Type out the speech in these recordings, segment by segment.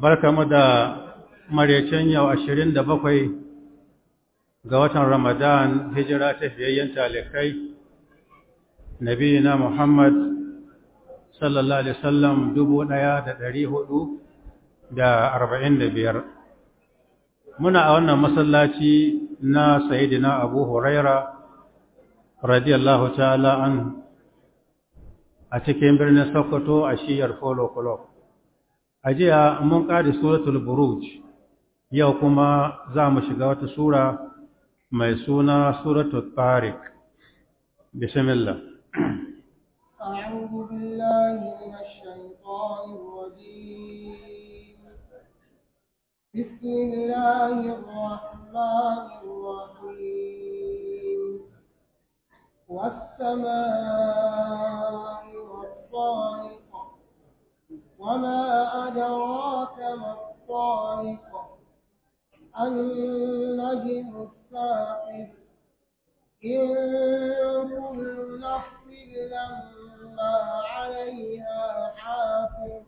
barkamu da maraicen yau ashirin da bakwai ga watan Ramadan hijira ta fiyayyen talikai nabiyina Muhammad sallallahu alaihi wasallam dubu ɗaya da ɗari hudu da arba'in da biyar muna a wannan masallaci na sayidina abu huraira radiyallahu ta'ala an a cikin birnin sokoto a shiyar polo club a jiya mun ƙari suratul buruj yau kuma za mu shiga wata sura mai suna suratul tariq bismillah أعوذ بالله من الشيطان الرجيم بسم الله الرحمن الرحيم والسماء والطارق وما أدراك ما الطارق النجم الثاقب إن كل نفس لما عليها حافظ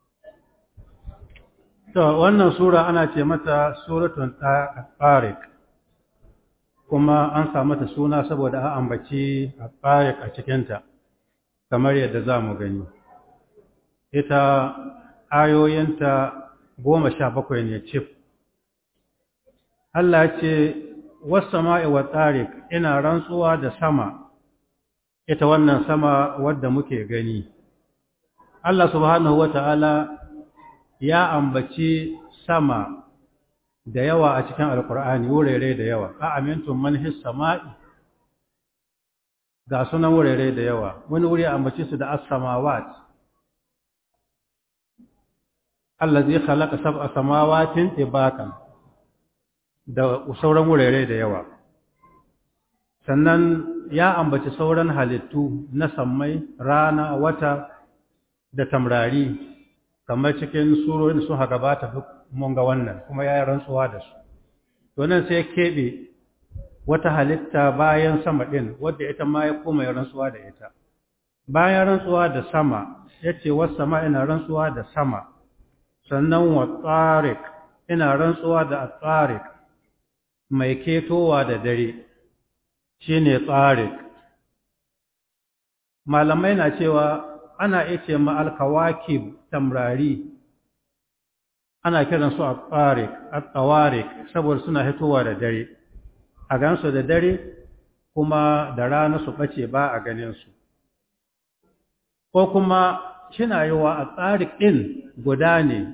To, wannan Sura ana ce mata Suratun Tariq, kuma an sa mata suna saboda an ambaci Tariq a cikinta, kamar yadda za mu gani. Ita ayoyinta goma sha bakwai ne cif. Allah ce, Wasu sama'i wa Tariq ina rantsuwa da sama, ita wannan sama wadda muke gani. Allah subhanahu wa ta'ala ya ambaci sama da yawa a cikin alkur'ani wurare da yawa a amintun manhis sama'i ga sunan wurare da yawa wani wuri ambaci su da as-samawat allazi khalaqa sab'a samawatin tibakan da sauran wurare da yawa sannan ya ambaci sauran halittu na sammai rana wata da tamrari kamar cikin surorin su haka ba ta mun ga wannan kuma ya yi rantsuwa da su to nan sai keɓe wata halitta bayan sama ɗin wadda ita ma ya koma ya rantsuwa da ita bayan rantsuwa da sama ya ce wasu sama ina rantsuwa da sama sannan wa tsarik ina rantsuwa da tsarik mai ketowa da dare shi ne tsarik malamai na cewa ana iya ce ma alkawakib tamrari ana kiran su at-tariq at-tawariq saboda suna hitowa da dare a gansu da dare kuma da rana su bace ba a ganin su ko kuma shina yiwa at-tariq din guda ne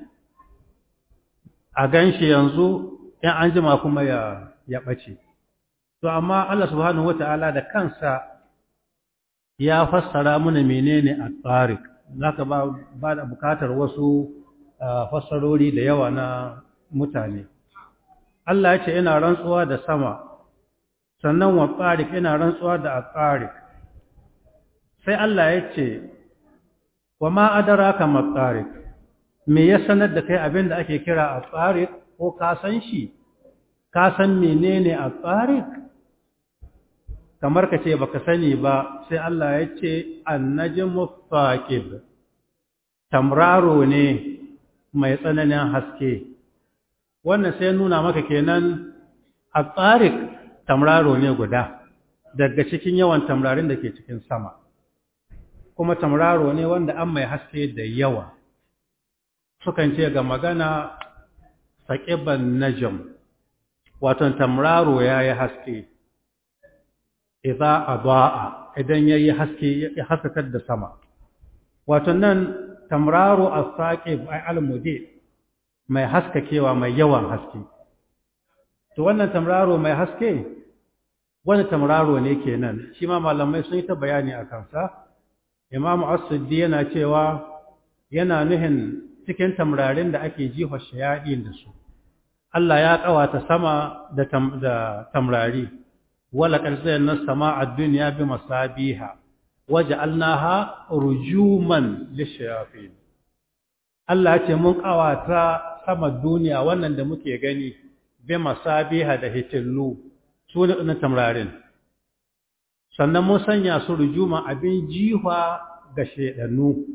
a ganshi yanzu in an jima kuma ya ya bace to amma Allah subhanahu wataala da kansa ya fassara mana menene at-tariq zaka ba ba da bukatar wasu fassarori da yawa na mutane Allah ya ce ina rantsuwa da sama sannan wa tariq ina rantsuwa da at-tariq sai Allah ya ce wa ma adraka ma tariq me ya sanar da kai abinda ake kira at-tariq ko ka san shi ka san menene at-tariq kamar ka ce baka sani ba sai Allah ya ce annajmu faqib tamraro ne mai tsananin haske wannan sai nuna maka kenan a tsarik tamraro ne guda daga cikin yawan tamrarin da ke cikin sama kuma tamraro ne wanda an mai haske da yawa sukan ce ga magana saqiban najm wato tamraro yayi haske idza adaa idan yayi haske ya haskakar da sama wato nan tamraro as-saqib ay al-mudi mai haskakewa mai yawan haske to wannan tamraro mai haske wani tamraro ne kenan shi ma malamai sun yi ta bayani a kansa imamu as-siddi yana cewa yana nuhin cikin tamrarin da ake jiha shayadin da su Allah ya kawata sama da tamrari ولقد زينا السماء الدنيا بمصابيح وجعلناها رجوما للشياطين Allah ya ce mun kawata sama duniya wannan da muke gani bi masabiha da hitillu su ne na tamrarin sannan mun sanya su rujuma abin jiwa ga shedannu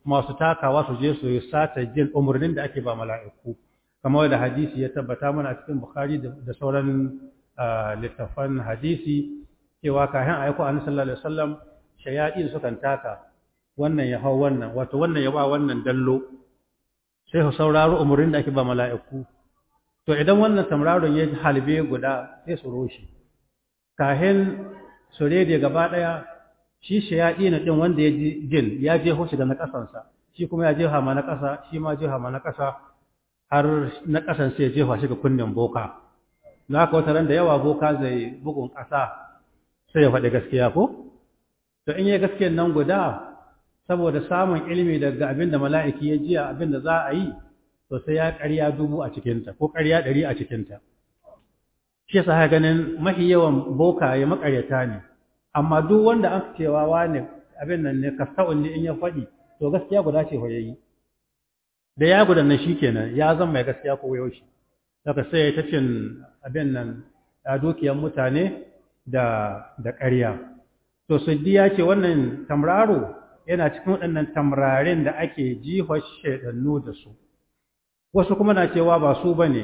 masu takawa su je su yi sata jin umarnin da ake ba mala'iku kamar da hadisi ya tabbata mana a cikin bukhari da sauran littafan hadisi cewa kafin a aiko annabi sallallahu alaihi wasallam shayaɗin sukan taka wannan ya hau wannan wato wannan ya ba wannan dallo sai su sauraro umarnin da ake ba mala'iku to idan wannan tamraron ya halbe guda sai su roshi kahin su rede gaba ɗaya shi shayaɗi na ɗin wanda ya ji jin ya je hoshi da na ƙasansa shi kuma ya jefa ma na ƙasa shi ma jefa ma na ƙasa har na ƙasan sai ya jefa shi ga kunnen boka na haka wata ran da yawa boka zai bugun ƙasa sai ya faɗi gaskiya ko to in yi gaskiyan nan guda saboda samun ilimi daga abin da mala'iki ya jiya abin da za a yi to sai ya ƙarya dubu a cikinta ko ƙarya ɗari a cikinta shi yasa ganin mafi yawan boka ya maƙaryata ne amma duk wanda an cewa wani abin nan ne kasta'un ne in ya faɗi to gaskiya guda ce yayi da ya gudan nan shikenan ya zama mai gaskiya ko yaushe daga sai ta cin abin nan a dukiyar mutane da da ƙarya to suddi ya ce wannan tamraro yana cikin waɗannan tamrarin da ake jihar shaidannu da su wasu kuma na cewa ba su bane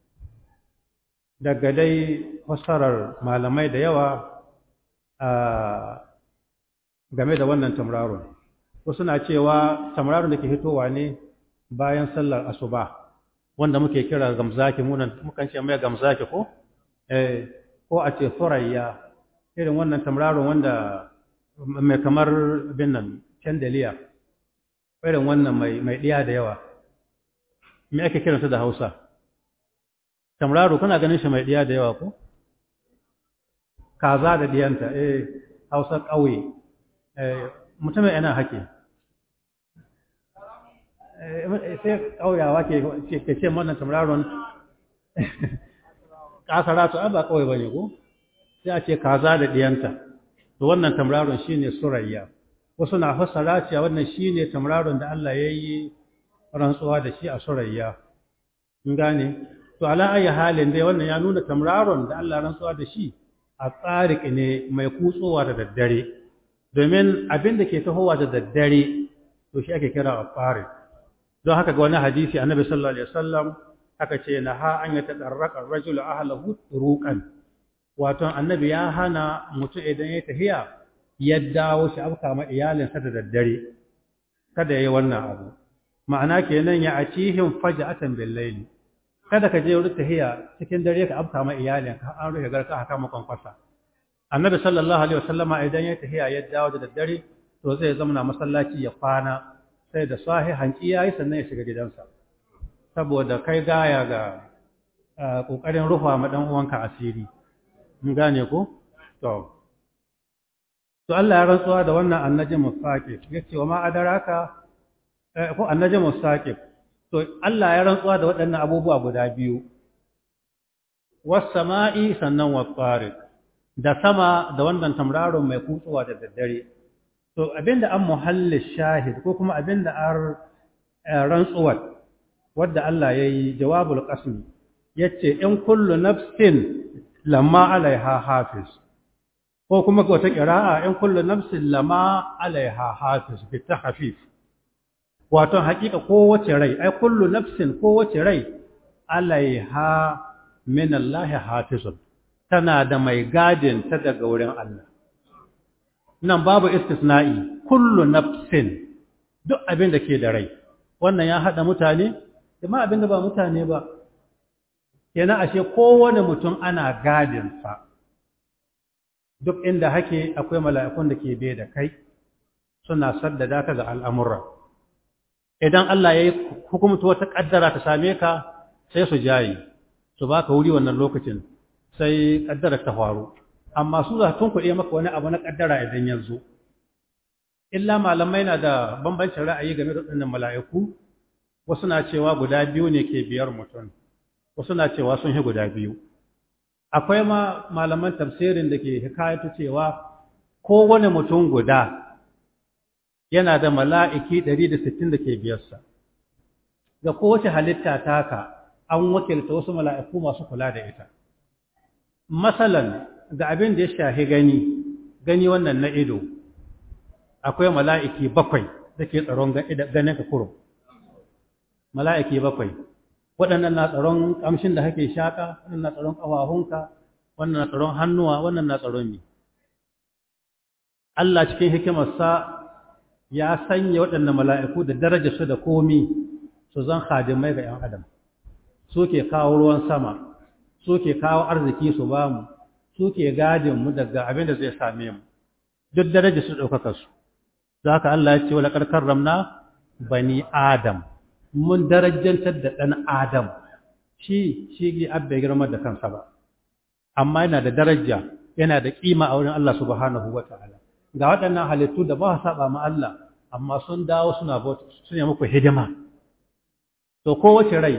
daga dai fassarar malamai da yawa game da wannan tamraron wasu na cewa tamraron da ke hitowa ne bayan sallar asuba wanda muke kira gamzaki munan mukan ce mai gamzaki ko eh ko a ce furayya irin wannan tamraron wanda mai kamar bin nan chandelier irin wannan mai mai diya da yawa me ake kiransa da Hausa tamraro kana ganin shi mai diya da yawa ko kaza da diyanta eh hausa ƙauye eh mutumin yana hake sai ƙauyawa ke ke ce wannan tamraron ƙasara to ba ƙauye bane ko sai a ce kaza da diyanta to wannan tamraron shine surayya wasu na fassara cewa wannan shine tamraron da Allah ya yi rantsuwa da shi a surayya in gane to ala ayi halin dai wannan ya nuna tamraron da Allah rantsuwa da shi a tsarik ne mai kutsowa da daddare domin abin da ke tahowa da daddare to shi ake kira a tsarik don haka ga wani hadisi annabi sallallahu alaihi wasallam aka ce na ha an ya tadarraka rajulu ahlahu turuqan wato annabi ya hana mutum idan ya tahiya ya dawo shi afka ma iyalinsa da daddare kada yayi wannan abu ma'ana kenan ya acihim faja'atan bil layli kada ka je wurin tahiya cikin dare ka afka ma iyalin ka an rufe garka haka makon kwasa annabi sallallahu alaihi wasallama idan ya tahiya ya dawo da daddare to zai zama masallaci ya kwana sai da sahi hanki yayi sannan ya shiga gidansa saboda kai gaya ga kokarin rufa ma dan uwanka asiri mun gane ko to to Allah ya rantsuwa da wannan annajin mustaqif yace wa ma adaraka ko annajin mustaqif to Allah ya rantsuwa da waɗannan abubuwa guda biyu was-sama'i sannan was-tariq da sama da wannan tamraron mai kutsuwa da daddare to abinda an muhalli shahid ko kuma abinda an rantsuwar wadda Allah yayi jawabul qasm yace in kullu nafsin lamma alaiha hafiz ko kuma ga wata qira'a in kullu nafsin lamma alaiha hafiz bi tahfif wato hakika kowace rai ai kullu nafsin kowace rai alaiha min Allah hafizun tana da mai gadin ta daga wurin Allah nan babu istisna'i kullu nafsin duk abin da ke da rai wannan ya hada mutane kuma abin da ba mutane ba kenan ashe kowane mutum ana gadin sa duk inda hake akwai mala'ikun da ke bai da kai suna saddada ka ga al'amura idan Allah ya yi hukumta wata ƙaddara ta same ka sai su jayi su ba ka wuri wannan lokacin sai ƙaddara ta faru amma su za tun kuɗe maka wani abu na ƙaddara idan ya zo illa malamai na da bambancin ra'ayi game da waɗannan mala'iku wasu na cewa guda biyu ne ke biyar mutum wasu na cewa sun yi guda biyu akwai ma malaman tafsirin da ke hikayatu cewa kowane mutum guda yana da mala'iki 160 da ke biyarsa ga kowace halitta taka an wakilta wasu mala'iku masu kula da ita masalan ga abin da ya shahi gani gani wannan na ido akwai mala'iki bakwai da ke tsaron ganin ka kurum mala'iki bakwai waɗannan na tsaron ƙamshin da kake shaƙa wannan na tsaron ƙafafunka wannan na tsaron hannuwa wannan na tsaron mi Allah cikin hikimarsa ya sanya waɗannan mala'iku da daraja su da komi su zan hadimai ga ‘yan adam su ke kawo ruwan sama su ke kawo arziki su ba mu su ke gadinmu daga abin da zai same mu duk daraja su ɗaukaka su za ka Allah ya ce wa laƙarƙar ramna bani adam mun darajantar da ɗan adam shi shi abba girma da kansa ba amma yana da daraja yana da ƙima a wurin Allah subhanahu wa ta'ala ga waɗannan halittu da ba su saba ma Allah amma sun dawo suna bauta suna muku hidima to kowace rai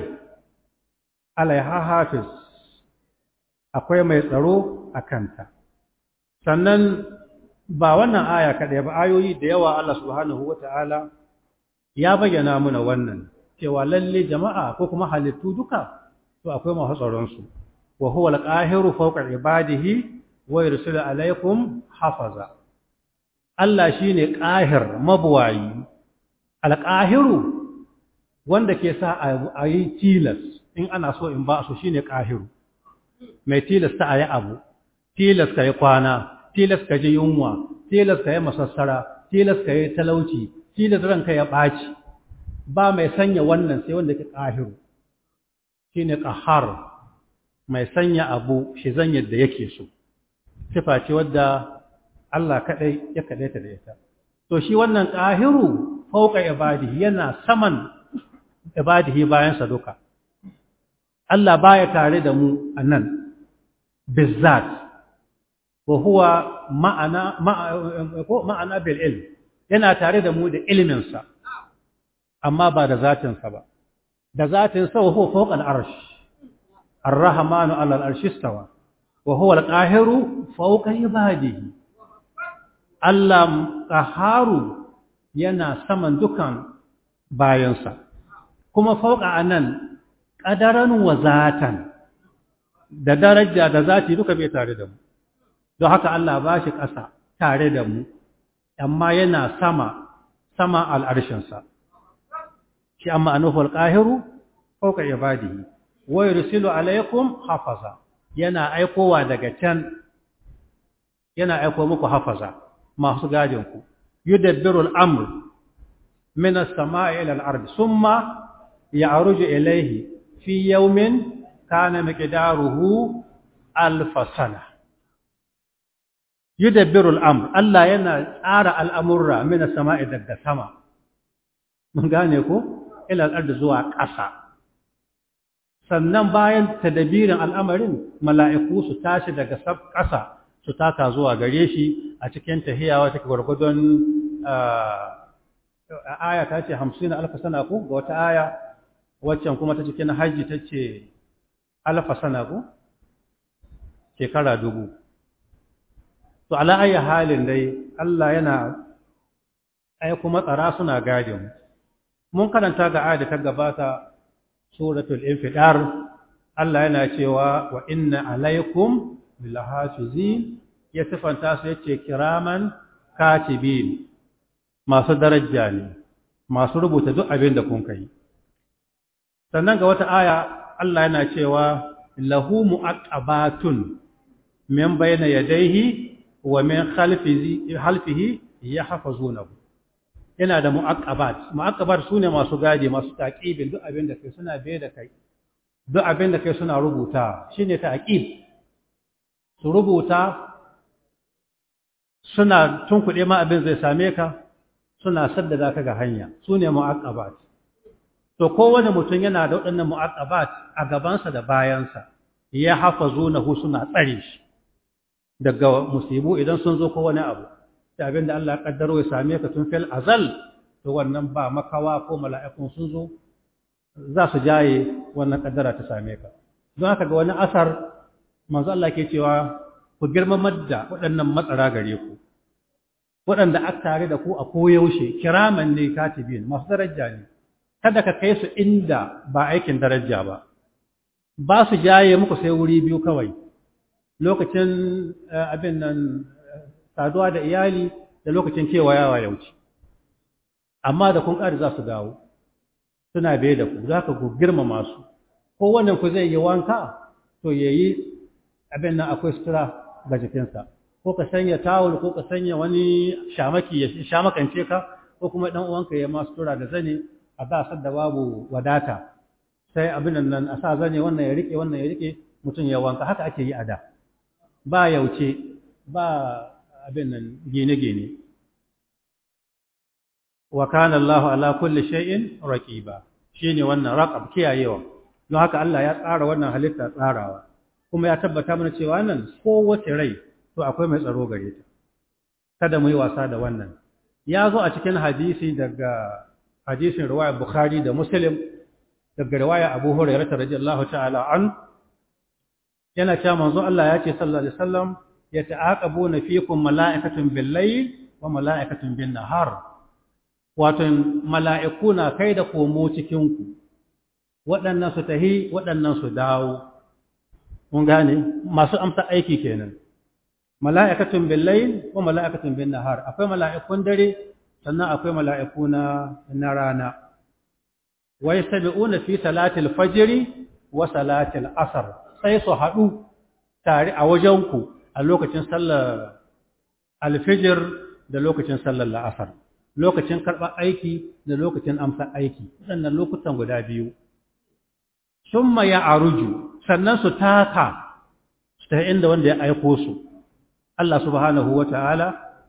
alaiha hafiz akwai mai tsaro a kanta sannan ba wannan aya kaɗai ba ayoyi da yawa Allah subhanahu wa ta'ala ya bayyana muna wannan cewa lalle jama'a ko kuma halittu duka to akwai masu tsaronsu wa huwa al-qahiru fawqa ibadihi wa yursilu alaykum hafaza Allah shine qahir mabuwayi al-qahiru wanda ke sa a yi tilas in ana so in ba su shine qahiru mai tilas ta ayi abu tilas kai kwana tilas ka ji yunwa tilas ka yi masassara tilas ka yi talauci tilas ranka ya ɓaci ba mai sanya wannan sai wanda ke ƙahiru shi ne ƙahar mai sanya abu shi zan yadda yake so sifa ce wadda Allah kaɗai ya kaɗaita da ita to shi wannan ƙahiru fauka ibadihi yana saman ibadihi bayansa duka Allah baya tare da mu a nan bizzat wa huwa ma'ana ma'ana bil ilm yana tare da mu da iliminsa amma ba da zatinsa ba da zatinsa wa huwa fawqa al-arsh ar-rahmanu 'ala al-arsh istawa wa huwa al-qahiru fawqa ibadihi Allah qaharu yana saman dukan bayansa kuma fawqa anan qadaran wa zatan da daraja da zati duka bai tare da mu don haka Allah ba shi ƙasa tare da mu amma yana sama sama al'arshinsa shi amma anuhu alƙahiru fauka ibadihi wa yursilu alaikum hafaza yana aikowa daga can yana aiko muku hafaza masu gadin ku yudabbiru al-amr min as-sama'i ila al-ard thumma ya'ruju ilayhi fi yawmin kana miqdaruhu alf sana yudabbiru al-amr Allah yana tsara al'amurra min as-sama'i daga sama mun gane ko ila al-ard zuwa ƙasa sannan bayan tadabirin al'amarin mala'iku su tashi daga ƙasa su taka zuwa gare shi a cikin tahiyawa take gwargwadon aya ta ce hamsin alfa sana ku ga wata aya waccan kuma ta cikin hajji ta ce alfa sana ku shekara dubu to ala ayi halin dai Allah yana aiko matsara suna gadin mun karanta ga aya da ta gabata suratul infidar Allah yana cewa wa inna alaikum bilhafizin ya sifanta su yace kiraman katibin masu daraja ne masu rubuta duk abin da kun kai sannan ga wata aya Allah yana cewa lahu mu'aqqabatun min bayna yadayhi wa min khalfihi khalfihi yahfazunahu yana da mu'aqqabat mu'aqqabat sune masu gadi masu taqibin duk abin da kai suna bai da kai duk abin da kai suna rubuta shine taqib su rubuta suna tunkuɗe ma abin zai same ka suna saddada ka ga hanya su ne mu'aqqabat to kowane mutum yana da waɗannan mu'aqqabat a gabansa da bayansa ya hafazunahu suna tsare shi daga musibu idan sun zo ko wani abu da abin da Allah ya kaddaro ya same ka tun fil azal to wannan ba makawa ko mala'ikun sun zo za su jaye wannan kaddara ta same ka don haka ga wani asar manzo Allah ke cewa ku girmamar da waɗannan matsara gare ku waɗanda aka tare da ku a koyaushe kiraman ne katibin masu daraja ne kada ka kai su inda ba aikin daraja ba ba su jaye muku sai wuri biyu kawai lokacin abin nan saduwa da iyali da lokacin kewayawa ya wuce amma da kun ƙari za su dawo suna bai da ku za ka ku girmama su ko wannan ku zai yi wanka to ya yi abin nan akwai sutura ga jikinsa ko ka sanya tawul ko ka sanya wani shamaki ya shamakance ka ko kuma ɗan uwanka ya ma sutura da zane a ba da babu wadata sai abin nan a sa zane wannan ya rike wannan ya rike mutum ya wanka haka ake yi a da ba yauce ba abin nan gine-gine wa kana Allahu ala kulli shay'in raqiba shine wannan raqab kiyayewa don haka Allah ya tsara wannan halitta tsarawa kuma ya tabbata mana cewa nan kowace rai to akwai mai tsaro gare ta kada mu yi wasa da wannan ya zo a cikin hadisi daga hadisin riwayar Bukhari da Muslim daga riwaya Abu Hurairah radiyallahu ta'ala an yana cewa manzo Allah ya ce sallallahu alaihi wasallam yata'aqabuna fikum mala'ikatun bil-layl wa mala'ikatun bin-nahar wato mala'iku na kai da komo cikin ku waɗannan su tahi waɗannan su dawo mun gane masu amsa aiki kenan mala'ikatun bil-layl wa mala'ikatun bin-nahar akwai mala'ikun dare sannan akwai mala'iku na na rana wa yastabi'una fi salatil fajr wa salatil asr sai su haɗu tare a wajenku a lokacin sallar alfijir da lokacin sallar la'asar lokacin karɓar aiki da lokacin amsa aiki waɗannan lokutan guda biyu summa ya aruju sannan su taka su ta inda wanda ya aiko su Allah subhanahu wa ta'ala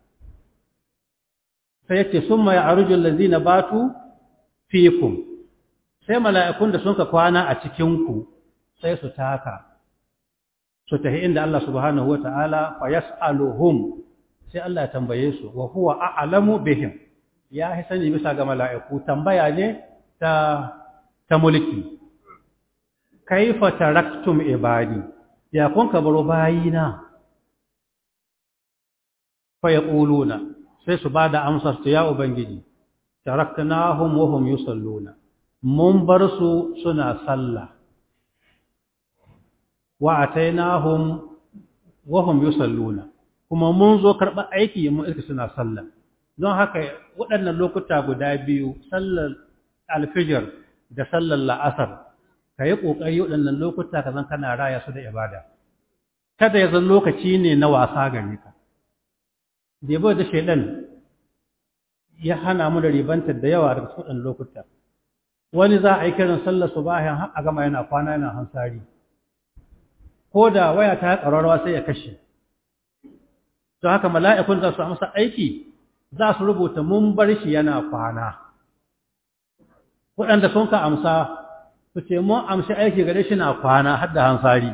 sai yake summa ya aruju allazina batu fikum sai mala'ikun da sun ka kwana a cikinku sai su taka su tafi inda Allah subhanahu wa ta'ala fa yas'aluhum sai Allah ya tambaye su wa huwa a'lamu bihim ya yi sani bisa ga mala'iku tambaya ne ta ta mulki kaifa taraktum ibadi ya kun ka baro bayina fa yaquluna sai su bada amsar su ya ubangiji taraknahum wa hum yusalluna mun bar su suna sallah wa atainahum wa hum yusalluna kuma mun zo karɓar aiki mun iska suna sallah don haka waɗannan lokuta guda biyu sallar alfijir da sallar la'asar ka yi ƙoƙari waɗannan lokuta ka zan kana raya su da ibada kada ya zan lokaci ne na wasa gare ka da da shaidan ya hana mu da ribantar da yawa daga cikin waɗannan lokuta wani za a yi kiran sallar subahin har a gama yana kwana yana hansari ko da waya ta ƙararrawa sai ya kashe don haka mala'ikun za su amsa aiki za su rubuta mun bar shi yana kwana waɗanda sun ka amsa su ce mun amshi aiki gare shi na kwana har da hansari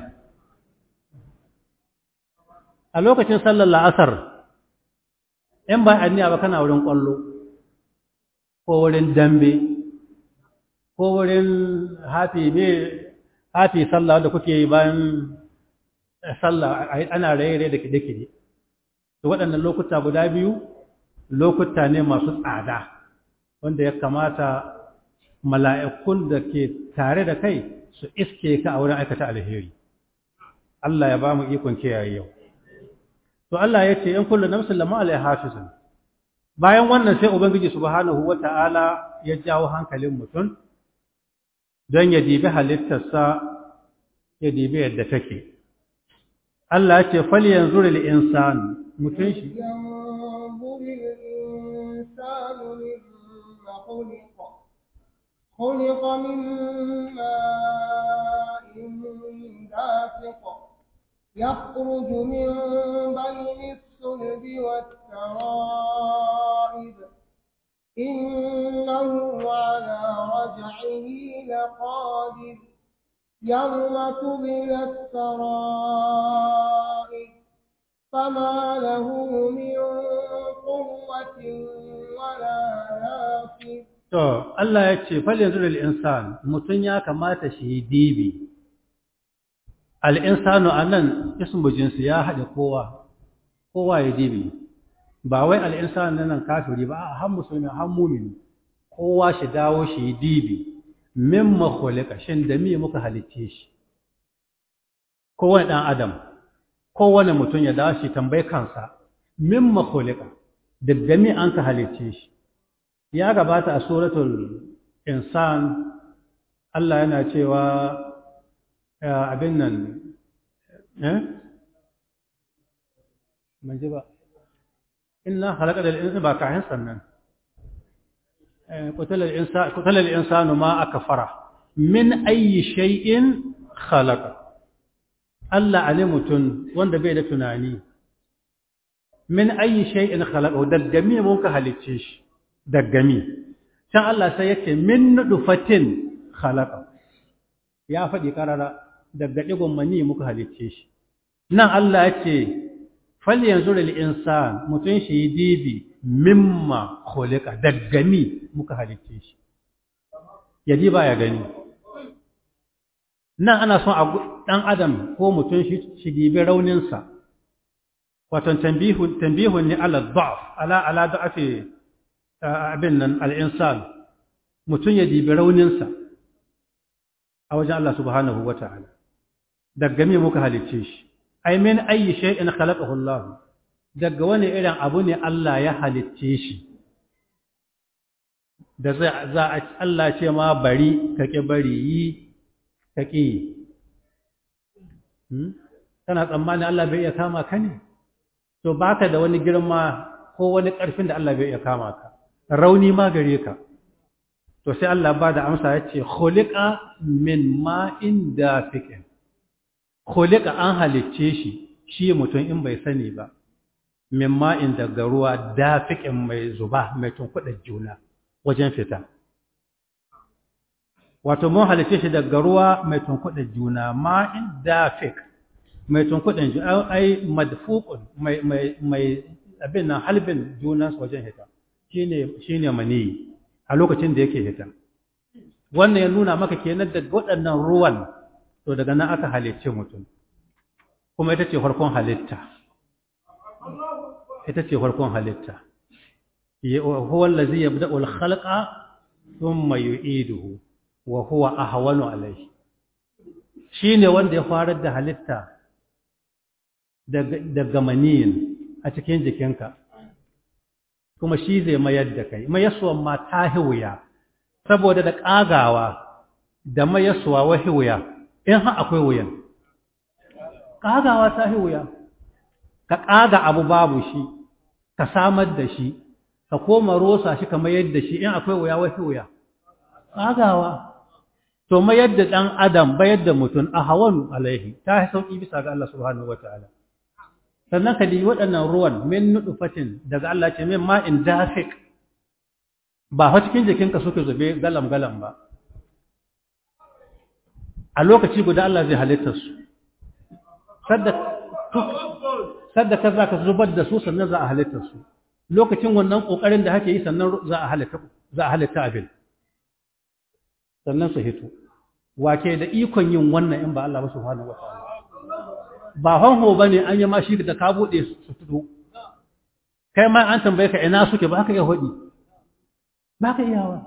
a lokacin sallar la'asar in ba anniya ba kana wurin ƙwallo ko wurin dambe ko wurin hafi me hafi sallah da kuke yi bayan sallah ana raye-raye da kide-kide to waɗannan lokuta guda biyu lokuta ne masu tsada wanda ya kamata mala'ikun da ke tare da kai su iske ka a wurin aikata alheri Allah ya ba mu ikon kiyaye yau to Allah ya ce in kullu nafsin lama alaiha hafizun bayan wannan sai ubangiji subhanahu wata'ala ya jawo hankalin mutum don ya dibi halittarsa ya dibi yadda take Allah ya ce fal yanzu lil insan mutum shi خلق من ماء دافق يخرج من بين الصلب والترائب إنه على رجعه لقادر يوم تبلى السرائر فما له من قوة ولا ناصر To, Allah ya ce, Fal yanzu da al'insan, mutum ya kamata shi yi dibi. Al'insanu a nan, ismu jinsu ya haɗe kowa, kowa ya dibi. Ba wai al'insanu na nan kafiri ba, a han musulmi, han mumini, kowa shi dawo shi yi dibi, min makolika, shin da mi muka halicce shi. Kowane ɗan Adam, kowane mutum ya dawo shi tambayi kansa, min makolika, da da mi an ka halicce shi. ya gabata a suratul insan Allah yana cewa abin nan eh ban ji ba inna khalaqal insana ba kahin sannan qutala al-insan qutala al-insanu ma akfara min ayyi shay'in khalaqa Allah ne mutum wanda bai da tunani min ayyi shay'in khalaqa daggami mun ka halicce shi daggami can Allah sai yake min nudfatin khalaqa ya faɗi karara daga digon mani muka halicce shi nan Allah yake fal yanzu lil insan mutun shi dibi mimma khuliqa daggami muka halicce shi yaji ba ya gani nan ana son ɗan adam ko mutum shi dibi rauninsa wato tambihun tambihun ne ala da'af ala ala da'afi abin nan al-insan mutum ya dibi rauninsa a wajen Allah subhanahu wata'ala daga me muka halicce shi ai min ayi shay'in khalaqahu Allah daga wani irin abu ne Allah ya halicce shi da za a Allah ce ma bari kake bari yi kake yi kana tsammanin Allah bai iya kama ka ne to baka da wani girma ko wani ƙarfin da Allah bai iya kama ka rauni ma gare ka to sai Allah ba da amsa ya ce khuliqa min ma'in dafiqin khuliqa an halicce shi shi mutum in bai sani ba min ma'in daga ruwa dafiqin mai zuba mai tunkuɗa juna wajen fita wato mun halicce shi daga ruwa mai tunkuɗa juna ma'in dafiq mai tunkuɗin juna ai madfuqun mai mai mai abin nan halbin juna wajen hita shine shine mani a lokacin da yake hita wannan ya nuna maka kenan daga waɗannan ruwan to daga nan aka halicce mutum kuma ita ce farkon halitta ita ce farkon halitta huwa allazi yabda'u al-khalqa thumma yu'iduhu wa huwa ahwanu alayhi shine wanda ya farar da halitta daga maniyin a cikin jikinka kuma shi zai mayar da kai mayaswan ma ta hiwuya saboda da ƙagawa da mayaswa wa hiwuya in ha akwai wuyan ƙagawa ta hiwuya ka ƙaga abu babu shi ka samar da shi ka koma rosa shi ka mayar da shi in akwai wuya wa hiwuya ƙagawa to mayar da ɗan adam bayar da mutum a hawan alaihi ta sauƙi bisa ga Allah subhanahu wa ta'ala sannan ka di waɗannan ruwan min nuɗufatin daga Allah ce min ma'in dafik ba fa cikin jikinka suke zube galam-galam ba a lokaci guda Allah zai halitta su sadda ka za ka zubar da su sannan za a halitta su lokacin wannan ƙoƙarin da hake yi sannan za a halitta abin sannan su hito wake da ikon yin wannan in ba Allah ba subhanahu wa ta'ala ba hanho ba ne an yi ma shi da ka buɗe su fito kai ma an tambaye ka ina suke ba ka iya hudi ba ka iyawa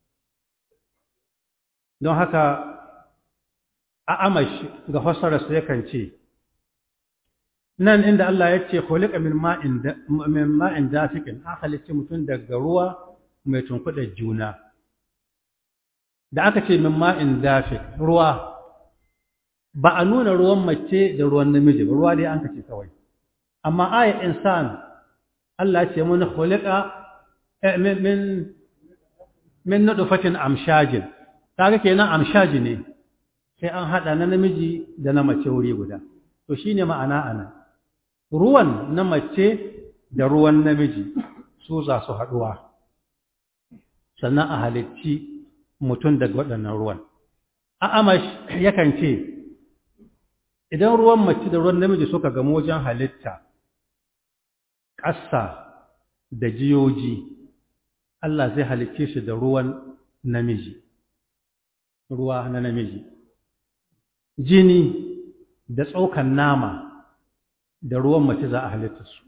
don haka a amash ga fassararsa yakan ce nan inda Allah ya ce khuliqa min ma'in min ma'in dafiqin an halicci mutum daga ruwa mai tunkuɗa juna da aka ce min ma'in dafiq ruwa ba a nuna ruwan mace da ruwan namiji ba ruwa dai an kace kawai amma ayat insan Allah ce mun khuliqa min min nutfatin amshajin kaga kenan amshaji ne sai an hada na namiji da na mace wuri guda to shine ma'ana ana ruwan na mace da ruwan namiji su za su haduwa sannan a halicci mutum daga waɗannan ruwan a amash yakan ce idan ruwan mace da ruwan namiji suka gamu wajen halitta ƙasa da jiyoji Allah zai halicce shi da ruwan namiji ruwa na namiji jini da tsokan nama da ruwan mace za a halitta su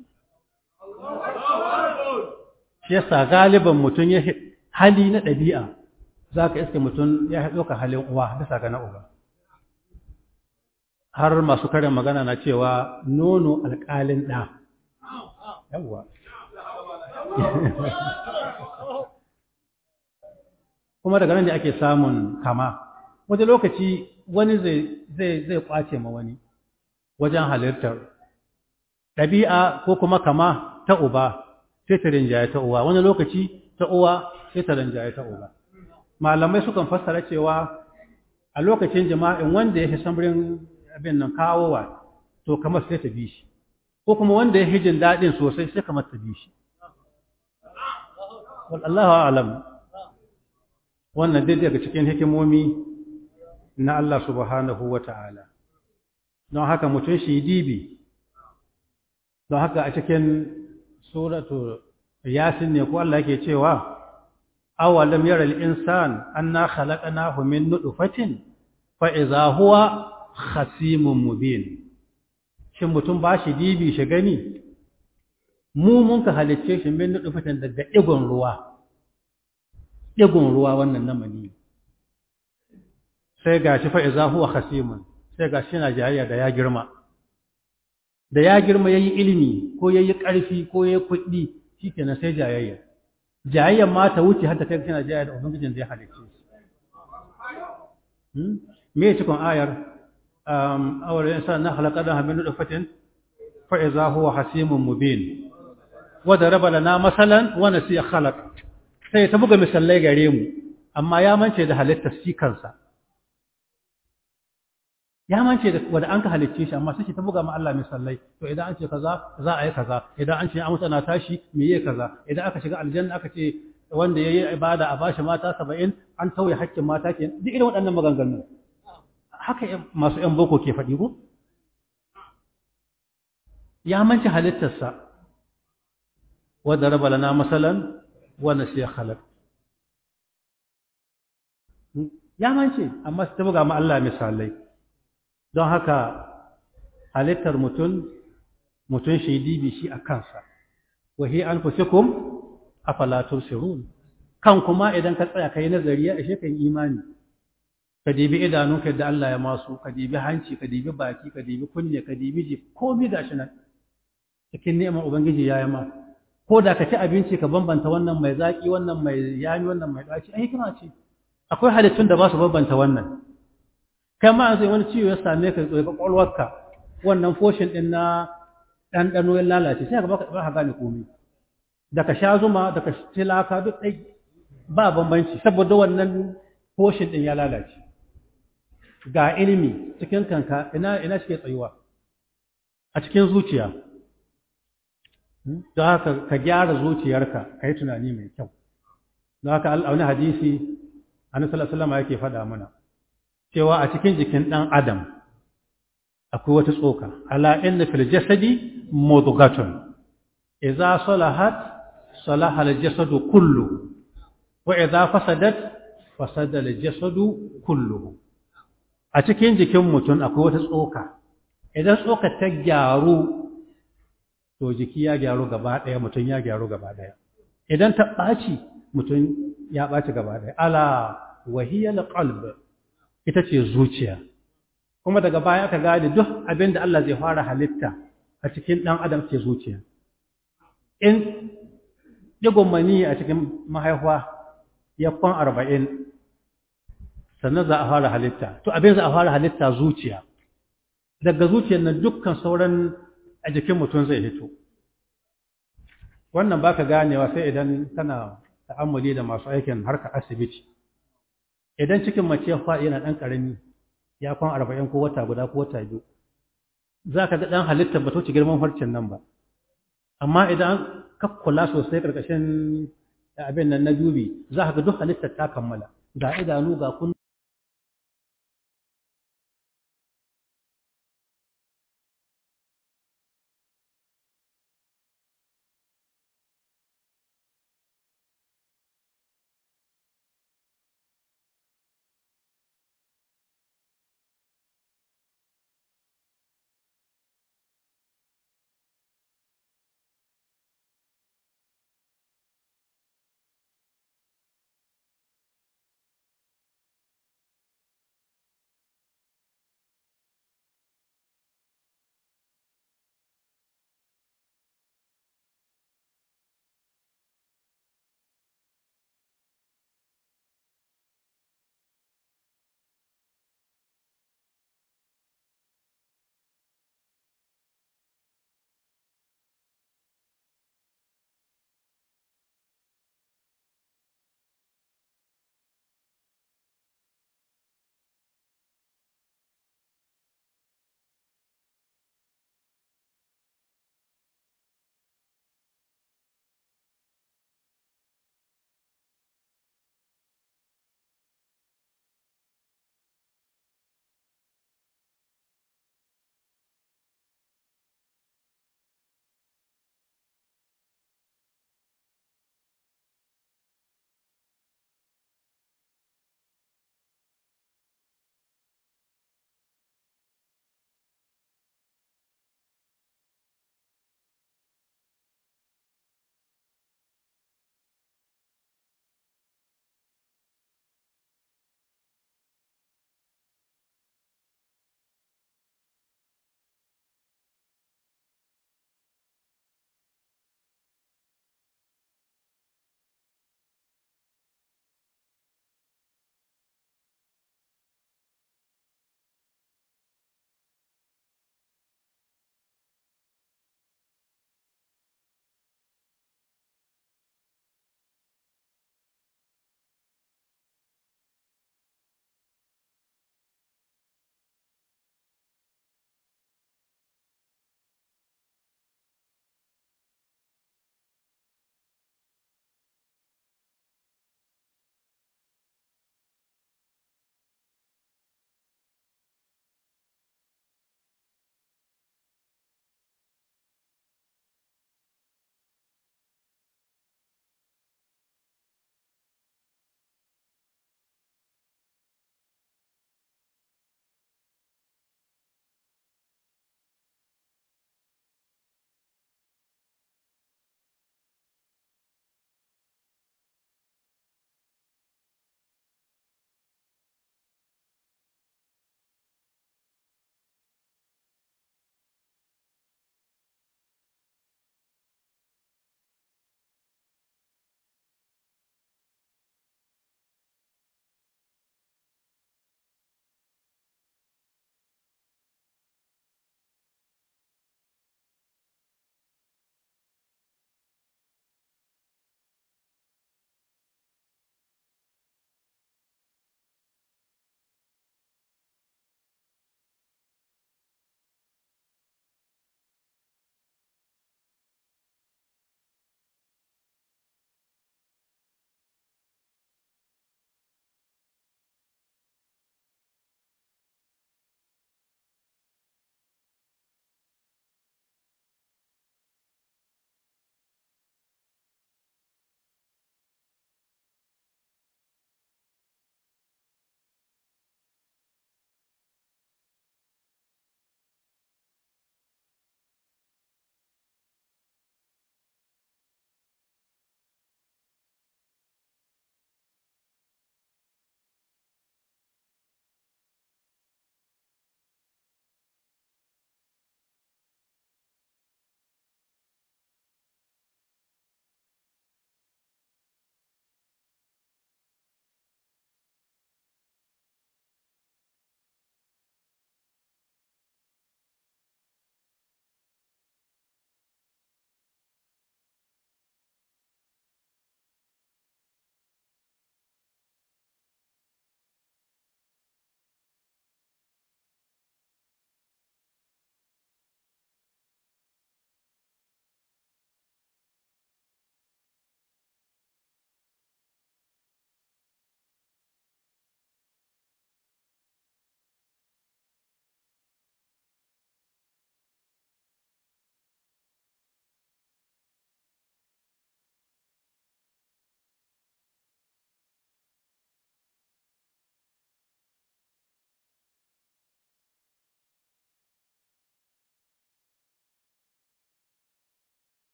shi yasa galiban mutum ya hali na ɗabi'a za ka iske mutum ya ɗauka halin uwa bisa ga na uba har masu karin magana na cewa nono alƙalin ɗa yawwa kuma daga nan ne ake samun kama wani lokaci wani zai zai zai kwace ma wani wajen halittar ɗabi'a ko kuma kama ta uba sai ta rinjaye ta uwa wani lokaci ta uwa sai ta rinjaye ta uba malamai sukan fassara cewa a lokacin jima'in wanda ya fi samrin abin nan kawowa to kamar sai ta bi shi ko kuma wanda ya fi jin daɗin sosai sai kamar ta bi shi wallahu alam wannan dai daga cikin hikimomi na Allah subhanahu wa ta'ala don haka mutum shi dibi don haka a cikin suratu yasin ne ko Allah yake cewa awalam yara al-insan anna khalaqnahu min nutfatin fa idza huwa khasimun mubin shin mutum ba shi dibi shi gani mu mun ka halicce shi min nutfatin daga digon ruwa digon ruwa wannan na mani sai gashi fa idza huwa khasimun sai gashi yana jayayya da ya girma da ya girma yayi ilimi ko yayi ƙarfi ko yayi kuɗi shikenan sai jayayya jayayyan ma ta wuce har ta kai kana jayayya da ubangijin da ya halicce shi hmm me ya cikin ayar um awar insan na halaqana min nutfatin fa idza huwa hasimun mubin wa daraba lana masalan wa nasiya khalaq sai ta buga misalai gare mu amma ya mance da halittar shi kansa ya mance da wanda an ka halicce shi amma sai ta buga ma Allah misalai to idan an ce kaza za a yi kaza idan an ce an mutana tashi me yake kaza idan aka shiga aljanna aka ce wanda yayi ibada a bashi mata 70 an tauye haƙƙin mata ke duk irin waɗannan maganganu haka masu yan boko ke faɗi ko ya mance halittarsa wa daraba lana masalan wa nasiya khalaq ya mance amma sai ta buga ma Allah misalai don haka halittar mutum mutum shi dibi shi a kansa wahi an fusikum afala tusirun kan kuma idan ka tsaya kai nazari ya ishe kan imani ka dibi idanunka da Allah ya masu ka dibi hanci ka dibi baki ka dibi kunne ka dibi ji komai gashi nan cikin neman ubangiji ya yi ma ko da ka ci abinci ka bambanta wannan mai zaki wannan mai yami wannan mai daci ai hikima ce akwai halittun da ba su bambanta wannan kai ma zai wani ciwo ya same ka tsoye kwakwalwarka wannan foshin din na ɗanɗano ya lalace sai ka ba ka gane komai da ka sha zuma da ka tilaka duk ɗai ba bambanci saboda wannan foshin din ya lalace ga ilimi cikin kanka ina ina shi tsayuwa a cikin zuciya don haka ka gyara zuciyarka ka yi tunani mai kyau don haka wani hadisi annabi sallallahu alaihi wasallam yake faɗa mana cewa a cikin jikin ɗan adam akwai wata tsoka ala inna fil jasadi mudghatun idza salahat salaha al jasadu kullu wa idza fasadat fasada al jasadu kullu a cikin jikin mutum akwai wata tsoka idan tsoka ta gyaru to jiki ya gyaru gaba ɗaya mutum ya gyaru gaba ɗaya idan ta ɓaci mutum ya ɓaci gaba ɗaya ala wahiyal qalb ita ce zuciya kuma daga baya aka gane duk abin da Allah zai fara halitta a cikin ɗan adam ce zuciya in digon mani a cikin mahaifa ya kwan arba'in sannan za a fara halitta to abin za a fara halitta zuciya daga zuciyar nan dukkan sauran a jikin mutum zai hito wannan baka ganewa sai idan kana ta'ammuli da masu aikin harka asibiti idan cikin mace ya faɗi yana ɗan ƙarami ya kwan arba'in ko wata guda ko wata biyu za ka ga ɗan halittar ba ci girman farcen nan ba amma idan ka kula sosai ƙarƙashin abin nan na dubi za ka ga duk halittar ta kammala ga idanu ga kun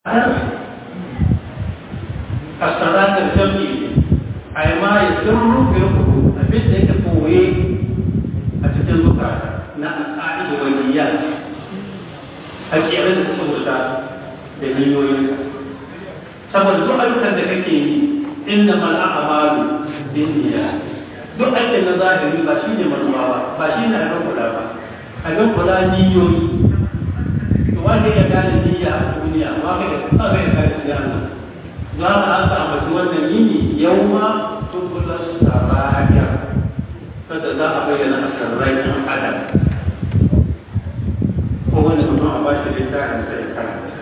asaratar jami'i a yi ma ya sirru ya kudu abin da yake koye a cikin zukata na al'adu da waliyya a kere da saboda da niyoyin saboda duk ayyukan da kake yi inda mal'a'amalu bin niyya duk aikin na zahiri ba shi ne manuwa ba ba shi ne abin kula ba abin kula niyoyi to wanda ya gane niyya a duniya ba ka da kuma bai da kai da Allah za ka an samu wannan yini yau ma tubular sarariya kada za a bayyana a sarrai ɗan adam ko wani mutum a ba shi littafin sai karanta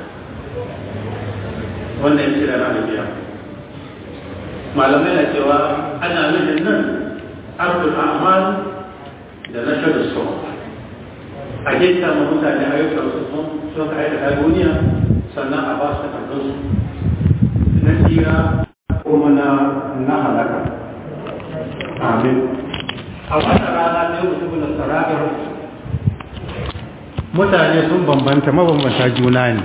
wannan ya kira na biya malamai na cewa ana nufin nan arbul a'mal da na shirin so a gita ma mutane ayyukan su sun sun aikata duniya sannan a ba su takardun su na tsira kuma na na halaka amin a wannan rana ne mutum na saragar mutane sun bambanta mabambanta juna ne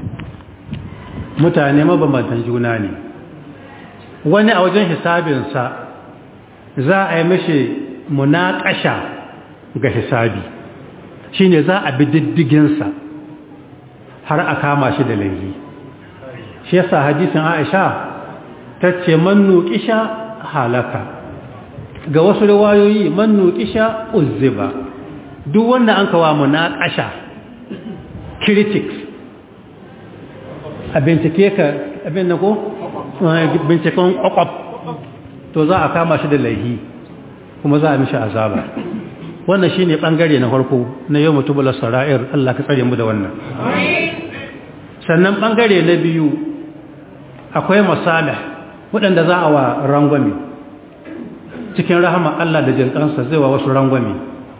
mutane mabambantan juna ne wani a wajen hisabinsa za a yi mashi munaƙasha ga hisabi shine za a bi diddiginsa har a kama shi da laifi shi yasa hadisin Aisha ta ce man nuqisha halaka ga wasu riwayoyi man nuqisha uzziba duk wanda an kawo munaqasha critics a bincike ka abin na ko binciken kwakwaf to za a kama shi da laihi kuma za a mishi azaba wannan shine bangare na farko na yau mutubula sara'ir Allah ka tsare mu da wannan sannan bangare na biyu akwai masalih waɗanda za a wa rangwame cikin rahama Allah da jinkansa zai wa wasu rangwame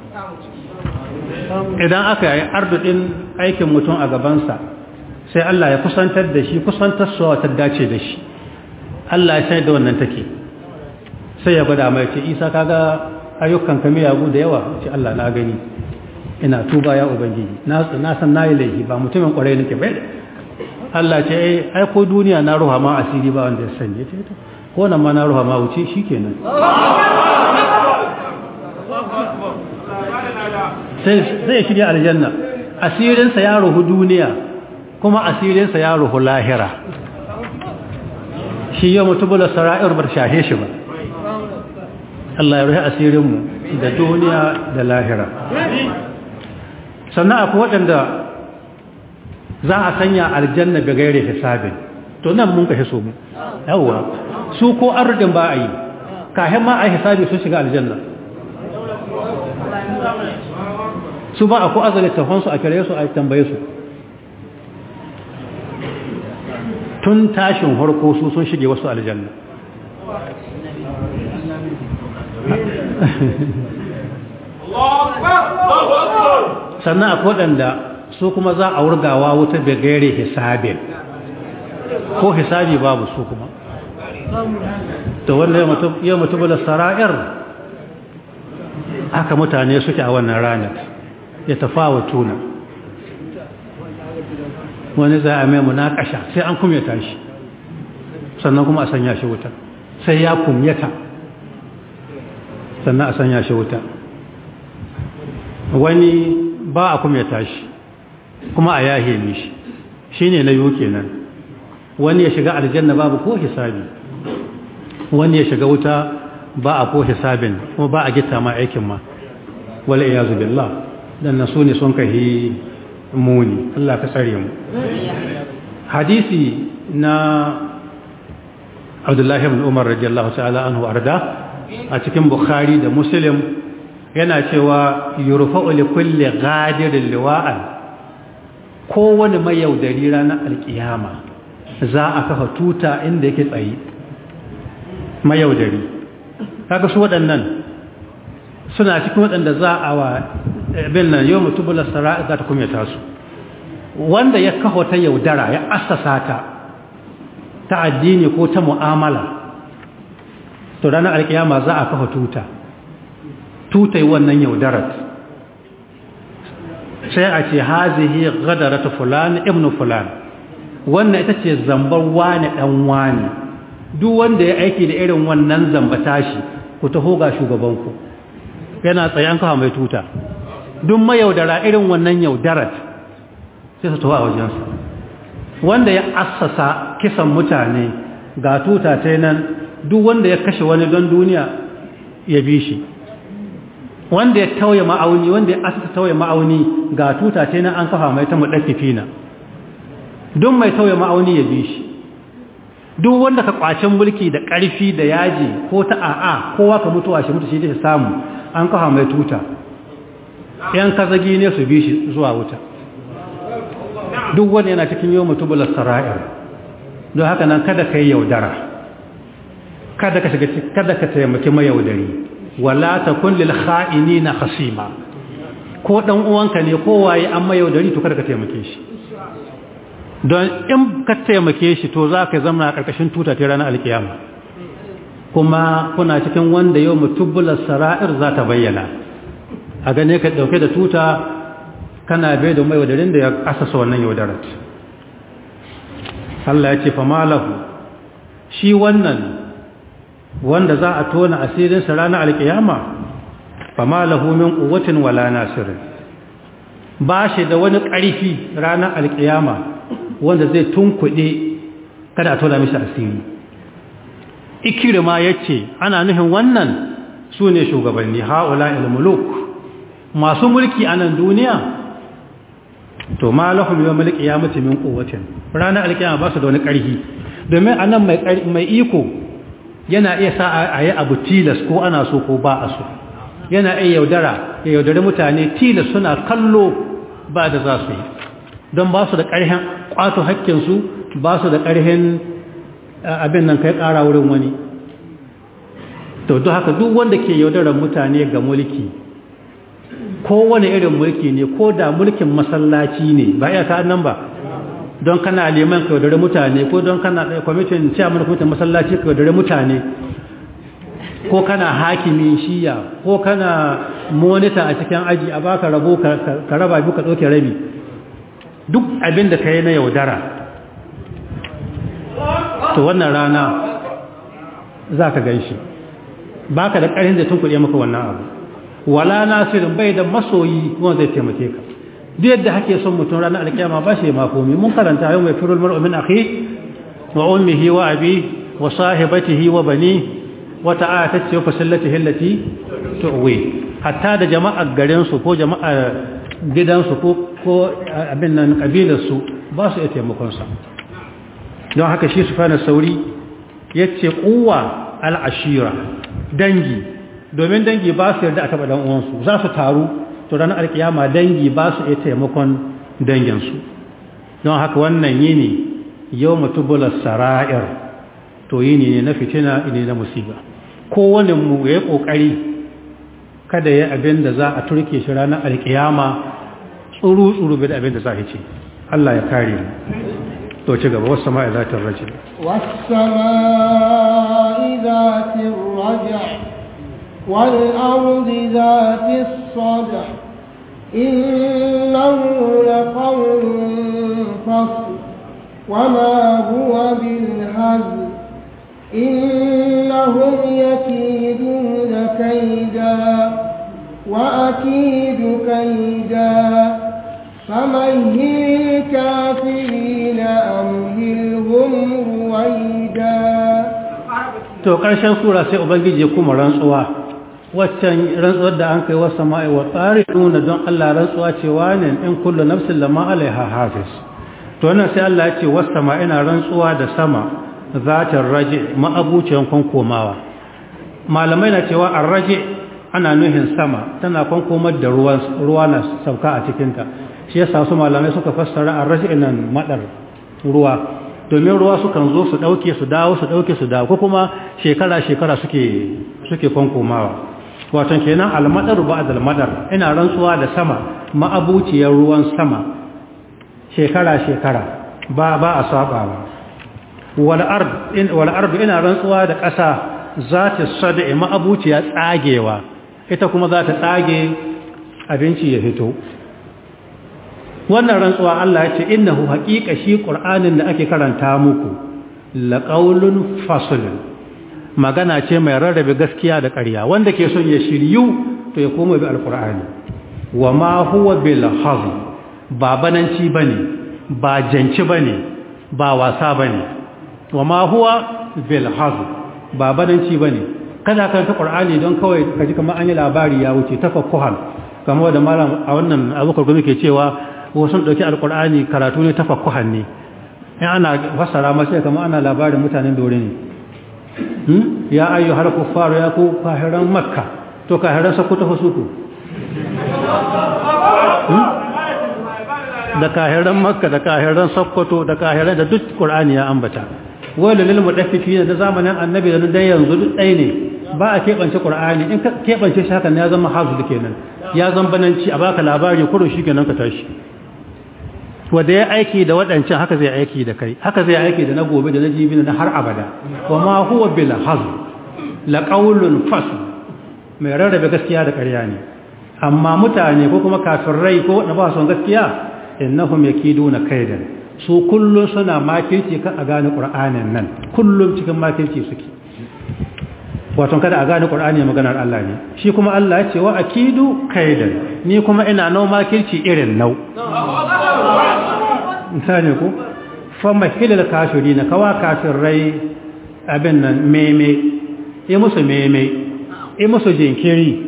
idan aka yi arduɗin aikin mutum a gabansa sai Allah ya kusantar da shi kusantar suwa ta dace da shi Allah ya sai da wannan take sai ya gwada mai ce isa kaga ayyukan ka miyagu da yawa ce Allah na gani ina tuba ya ubangiji na san nayi laifi ba mutumin kwarai nake bai Allah ce ai ai ko duniya na ruha ma asiri ba wanda ya sanye ce to ko nan ma na ruha ma wuce shikenan sai zai shirya aljanna asirinsa ya ruhu duniya kuma asirinsa ya ruhu lahira shi yau mutubula sara'ir bar shahe shi ba Allah ya ruhi asirinmu da duniya da lahira sannan akwai waɗanda za a sanya aljanna ga gaire hisabin to nan mun kashe su mu yawwa su ko arzikin ba a yi kahin ma a yi hisabi sun shiga aljanna su ba a ko azali tafansu a kire su a tambaye su tun tashin harko su sun shige wasu aljanna sannan akwai waɗanda su kuma za a wurgawa wuta da gaire hisabin ko hisabi babu su kuma to wanda yau mutum da sara'ir haka mutane suke a wannan ranar ya tafawa tuna wani za a mai munakasha sai an kumyata shi sannan kuma a sanya shi wuta sai ya kumyata sannan a sanya shi wuta wani ba a kumyata shi kuma a yahe mishi shi ne na yiwu kenan wani ya shiga aljanna babu ko hisabi wani ya shiga wuta ba a ko hisabin kuma ba a gita ma aikin ma wala iyazu billah dan nasu ne sun kahi muni Allah ka tsare mu hadisi na Abdullah ibn Umar radiyallahu ta'ala anhu arda a cikin Bukhari da Muslim yana cewa yurfa'u li kulli ghadirin liwa'an kowane mai yaudari ranar alkiyama za a kafa tuta inda yake tsaye mai yaudari kaga su waɗannan suna cikin waɗanda za a wa bin nan yau mutubula sara'a za ta kumyata su wanda ya kawo ta yaudara ya assasa ta ta addini ko ta mu'amala to ranar alkiyama za a kafa tuta tutai wannan yaudarat sai a ce hazihi gadarata fulan ibn fulan wannan ita ce zambar wane ɗan wane duk wanda ya aiki da irin wannan zamba tashi ku taho ga shugabanku yana tsaye an kawo mai tuta duk mayaudara irin wannan yaudarat sai su taho a wajensa wanda ya assasa kisan mutane ga tuta ta nan duk wanda ya kashe wani don duniya ya bi shi wanda ya tauye ma'auni wanda ya asasa tauye ma'auni ga tuta ta nan an kafa mai ta mudaffifina duk mai tauye ma'auni ya bi shi duk wanda ka kwacin mulki da ƙarfi da yaji ko ta a'a kowa ka mutuwa shi mutu shi ta samu an kafa mai tuta yan kazagi ne su bi shi zuwa wuta duk wanda yana cikin yau mutubular sara'ir don haka nan kada ka yi yaudara kada ka shiga kada ka taimaki mayaudari wala takun lil kha'inina khasima ko dan uwanka ne ko waye an mayaudari to kada ka taimake shi don in ka taimake shi to za ka zama a ƙarƙashin tuta ta ranar alkiyama kuma kuna cikin wanda yau mutubular sara'ir za ta bayyana a gane ka ɗauke da tuta kana bai da mai wadarin da ya asasa wannan yaudarar Allah ya ce famalahu shi wannan wanda za a tona asirinsa ranar alkiyama famalahu min quwwatin wala nasirin ba shi da wani ƙarfi ranar alkiyama wanda zai tunkuɗe kada a tona mishi asiri ikirma ya ce ana nufin wannan su ne shugabanni ha'ula ilmuluk masu mulki a nan duniya to ma lahum yau mulki ya mutu min kowacin ranar alkiyama ba su da wani ƙarfi domin a nan mai iko yana iya sa a yi abu tilas ko ana so ko ba a so yana iya yaudara ya yaudari mutane tilas suna kallo ba da za su yi don ba su da ƙarhin ƙwato haƙƙinsu ba su da ƙarhin abin nan kai ƙara wurin wani to duk haka duk wanda ke yaudarar mutane ga mulki kowane irin mulki ne ko da mulkin masallaci ne ba iya ta'an nan ba don kana liman ka yaudare mutane ko don kana ɗaya kwamitin ciyaman kwamitin masallaci ka yaudare mutane ko kana hakimi shiya ko kana monita a cikin aji a baka rabo ka raba biyu ka ɗauke rabi duk abin da ka yi na yaudara to wannan rana za ka gan shi ba ka da ƙarfin da tun kuɗe maka wannan abu wala nasirin bai da masoyi wanda zai taimake ka duk yadda hake son mutum ranar alkiyama ba shi ma komi mun karanta yau mai firul mar'u min akhi wa ummihi wa abi wa sahibatihi wa bani wa ta'ata ce fa sallati hillati tuwi hatta da jama'ar garin su ko jama'ar gidansu ko ko abin nan kabilar su ba su iya taimakon sa don haka shi sufana sauri yace quwwa al-ashira dangi domin dangi ba su yarda a taɓa ɗan uwansu za su taru to ranar alkiyama dangi ba su iya taimakon danginsu don haka wannan yini yau mutubular sara'ir to yini ne na fitina ne na musiba kowane mu ya yi ƙoƙari kada ya abin da za a turke shi ranar alkiyama tsuru-tsuru bai da abin da za a ce Allah ya kare mu to ci gaba wasu sama'i za ta raje wasu sama'i za ta raje والأرض ذات الصدع إنه لقول فصل وما هو بالهزل إنهم يكيدون كيدا وأكيد كيدا فمهل الكافرين أمهلهم رويدا to ƙarshen sura sai ubangiji ya kuma rantsuwa waccan rantsuwar da an kai wasa ma'i wa tsari nuna don Allah rantsuwa cewa ne in kullu nafsin lama alaiha hafiz to wannan sai Allah ya ce wasa ma ina rantsuwa da sama zatar raje ma'abuciyan kwankomawa malamai na cewa an raje ana nuhin sama tana kwankomar da ruwa na sauka a cikinta shi yasa su malamai suka fassara an raje nan madar ruwa domin ruwa sukan zo su dauke su dawo su dauke su dawo ko kuma shekara-shekara suke suke kwankomawa wato kenan almadar ba almadar ina rantsuwa da sama ma'abuciyar ruwan sama shekara-shekara ba ba a saba ba wal ard in wal ard ina rantsuwa da ƙasa za ta sada ma'abuciya tsagewa ita kuma za ta tsage abinci ya fito wannan rantsuwa Allah ya ce innahu haqiqa shi qur'anin da ake karanta muku laqaulun faslun magana ce mai rarrabe gaskiya da ƙarya wanda ke son ya shiryu to ya koma bi alqur'ani wa ma huwa bil hazl ba bananci bane ba janci bane ba wasa bane wa ma huwa bil hazl ba bananci bane kada ka ta qur'ani don kawai kaji kamar an yi labari ya wuce tafakkuhan kamar da malam a wannan abukar gumi ke cewa wasu dauki alqur'ani karatu ne tafakkuhan ne in ana fassara masa kamar ana labarin mutanen dore ne ya ayyu har kuffaru ya ku kahiran makka to kahiran sakuta fasuku da kahiran makka da kahiran sakkwato da kahiran da duk qur'ani ya ambata wala lil mudaffifina da zamanin annabi da dan yanzu duk ɗaya ne ba a keɓance qur'ani in ka keɓance shi hakan ya zama hazu kenan ya zama bananci a baka labari kurun shi kenan ka tashi wanda ya aiki da waɗancan haka zai aiki da kai haka zai aiki da na gobe da na jibi na har abada wa ma huwa bil hazl la qawlun fasl mai rarrabe gaskiya da ƙarya ne amma mutane ko kuma kafirai ko wanda ba son gaskiya innahum yakiduna kaidan su kullun suna makirci kan a gane qur'anin nan kullum cikin makirci suke wato kada a gane qur'ani maganar Allah ne shi kuma Allah ya ce wa akidu kaidan ni kuma ina nau makirci irin nau misali ku fama hilal kafiri na kawa kafirai abin nan meme ya musu meme ya musu jinkiri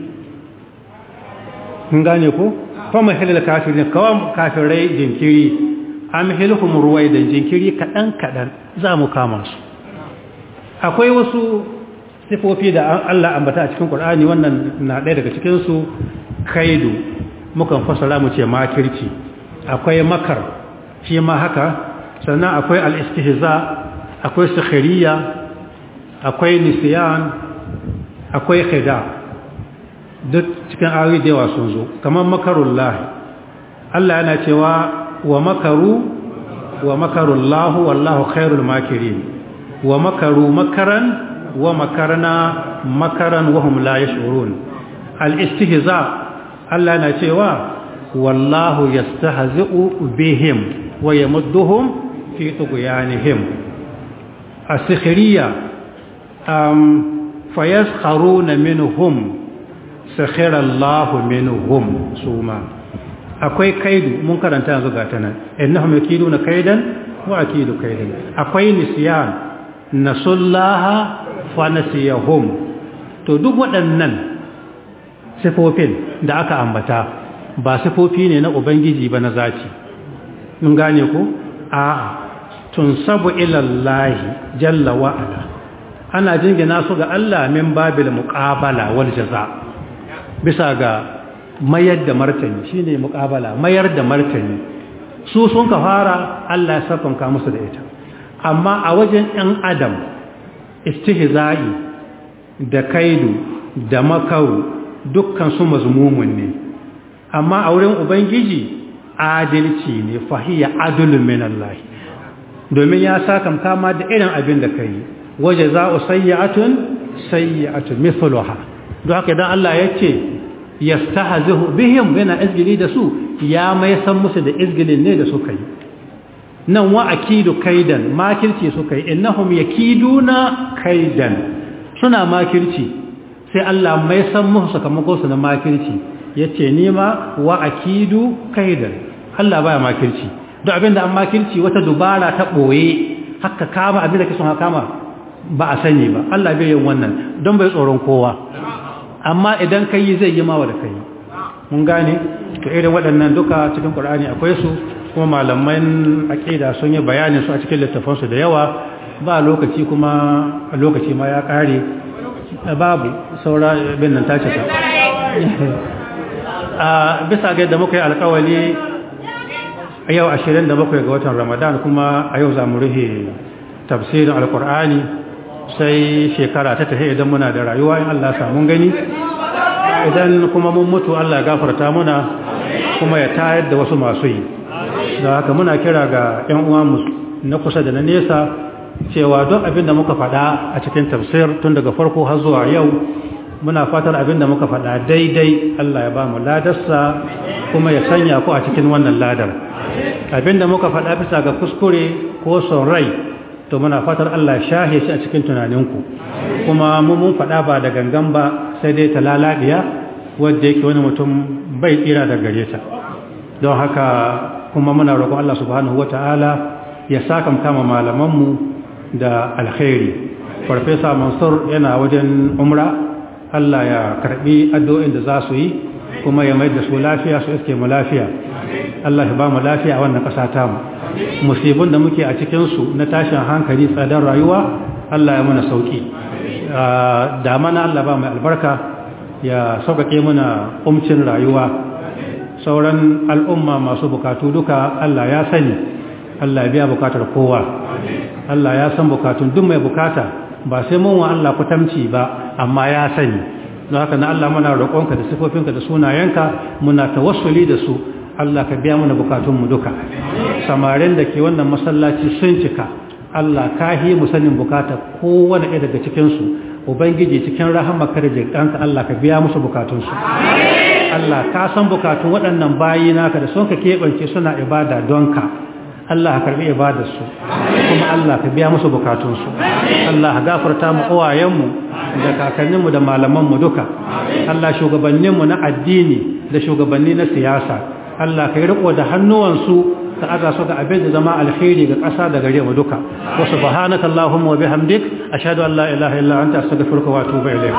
kun gane ku fama hilal kafiri na kawa kafirai jinkiri am hilhum ruwai da jinkiri kaɗan kaɗan za mu kama su akwai wasu sifofi da Allah ambata a cikin Qur'ani wannan na ɗaya daga cikinsu kaidu mukan fasara mu ce makirci akwai makar shi ma haka sannan akwai al'istihza akwai sukhiriya akwai nisiyan akwai khida duk cikin ayoyi da yawa sun zo kamar makarullah Allah yana cewa wa makaru wa makarullahu wallahu khairul makirin wa makaru makaran wa makarna makaran wa hum la yash'urun al-istihza Allah yana cewa wallahu yastahzi'u bihim wa yamudduhum fi tughyanihim as-sikhriya um fayaskharuna minhum sakhira Allahu minhum suma akwai kaidu mun karanta yanzu ga tanan innahum yakiduna kaidan wa akidu kaidan akwai nisyan nasullaha fa nasiyahum to duk waɗannan sifofin da aka ambata ba sifofi ne na ubangiji ba na zaci mun gane ku a tunsabu ila Allah jalla wa ala ana jingina su ga Allah min babil muqabala wal jaza bisa ga mayar da martani shine muqabala mayar da martani su sun ka fara Allah ya safanka musu da ita amma a wajen ɗan adam istihza'i da kaidu da makaru dukkan su mazmumun ne amma a wurin ubangiji adalci ne fahiya adulun min Allah domin ya saka kama da irin abin da kai waje za'u sayyi'atun sayyi'atun mithluha don haka idan Allah ya ce yastahzihu bihim yana izgili da su ya mai san musu da izgilin ne da suka yi nan wa akidu kaidan makirci suka yi innahum yakiduna kaidan suna makirci sai Allah mai san musu sakamakon su na makirci yace ni ma wa akidu kaidan Allah baya makirci duk abinda an makirci wata dubara ta boye haka kama abinda kake son haka kama ba a sani ba Allah bai yin wannan don bai tsoron kowa amma idan kai zai yi mawa da kai mun gane to irin waɗannan duka cikin Qur'ani akwai su kuma malaman aqida sun yi bayanin su a cikin littafansu da yawa ba lokaci kuma lokaci ma ya kare babu saura bin nan tace ta a bisa ga yadda muka yi alkawali a yau 27 ga watan ramadan kuma a yau za mu rufe tafsirin alkur'ani sai shekara ta tafi idan muna da rayuwa in allah samun gani idan kuma mun mutu allah gafarta muna kuma ya tayar da wasu masu yi da haka muna kira ga 'yan uwa na kusa da na nesa cewa don abin da muka faɗa a cikin tafsir tun daga farko har zuwa yau muna fatar abinda muka faɗa daidai Allah ya ba mu ladarsa kuma ya sanya ku a cikin wannan ladar abinda muka faɗa bisa ga kuskure ko son rai to muna fatar Allah ya shahe shi a cikin tunaninku kuma mu mun faɗa ba da gangan ba sai dai ta lalabiya wadda yake wani mutum bai tsira da gare ta don haka kuma muna roƙon Allah subhanahu wata'ala ya saka kama malamanmu da alkhairi farfesa mansur yana wajen umra Allah ya karbi addu'o'in da za su yi kuma ya mai da su lafiya su iske mu lafiya Allah ya ba mu lafiya a wannan ƙasa ta mu musibin da muke a cikinsu na tashin hankali tsadar rayuwa Allah ya muna sauki da mana Allah ba mai albarka ya sauƙaƙe muna umcin rayuwa sauran al'umma masu bukatu duka Allah ya sani Allah ya biya bukatar kowa Allah ya san bukatun duk mai bukata ba sai mun wa Allah kutamci ba amma ya sani don haka na Allah muna roƙonka da sifofinka da sunayenka muna tawassuli da su Allah ka biya mana bukatunmu duka samarin da ke wannan masallaci sun cika Allah ka yi mu sanin bukata kowane ɗaya daga cikinsu ubangiji cikin rahamaka da jirɗanka Allah ka biya musu bukatunsu Allah ka san bukatun waɗannan bayi naka da sun ka keɓance suna ibada don ka Allah ka karbi ibadarsu kuma Allah ka biya musu bukatunsu Allah ka gafarta mu uwayenmu da kakanninmu da malamanmu duka Allah shugabanninmu na addini da shugabanni na siyasa Allah ka yi riko da hannuwansu ka aza su ga abin da zama alkhairi ga ƙasa da gare mu duka wa subhanaka allahumma wa bihamdik ashhadu an la ilaha illa anta astaghfiruka wa atubu ilayk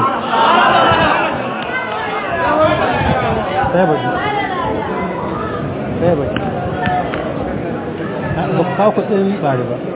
ba kawo kudin bari ba